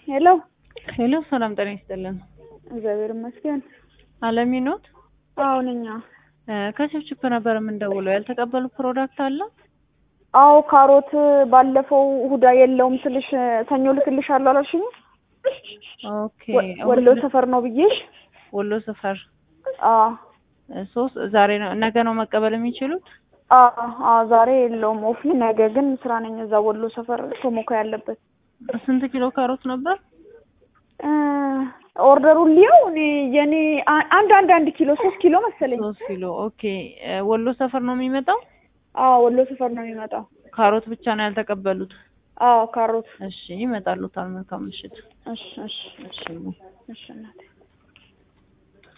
ሄሎ ሄሎ ሰላም ጤና ይስጥልን። እግዚአብሔር ይመስገን። አለሚ ኖት? አዎ ነኝ። ከችፕችፕ ነበር የምንደውለው። ያልተቀበሉ ፕሮዳክት አለ? አዎ ካሮት ባለፈው እሑድ የለውም ስልሽ ሰኞ ልክልሻለሁ አላልሽኝም? ኦኬ ወሎ ሰፈር ነው ብዬሽ። ወሎ ሰፈር አዎ ሶስት ዛሬ ነው ነገ ነው መቀበል የሚችሉት? አዎ አዎ ዛሬ የለውም ኦፍ ነኝ። ነገ ግን ስራ ነኝ እዛ ወሎ ሰፈር ቶሞካ ያለበት። ስንት ኪሎ ካሮት ነበር? ኦርደሩን ሊየው እኔ የኔ አንድ አንድ አንድ ኪሎ ሶስት ኪሎ መሰለኝ። ሶስት ኪሎ ኦኬ። ወሎ ሰፈር ነው የሚመጣው? አዎ ወሎ ሰፈር ነው የሚመጣው። ካሮት ብቻ ነው ያልተቀበሉት? አዎ ካሮት። እሺ ይመጣሉታል። መልካም ምሽት። እሺ እሺ እሺ እሺ እናቴ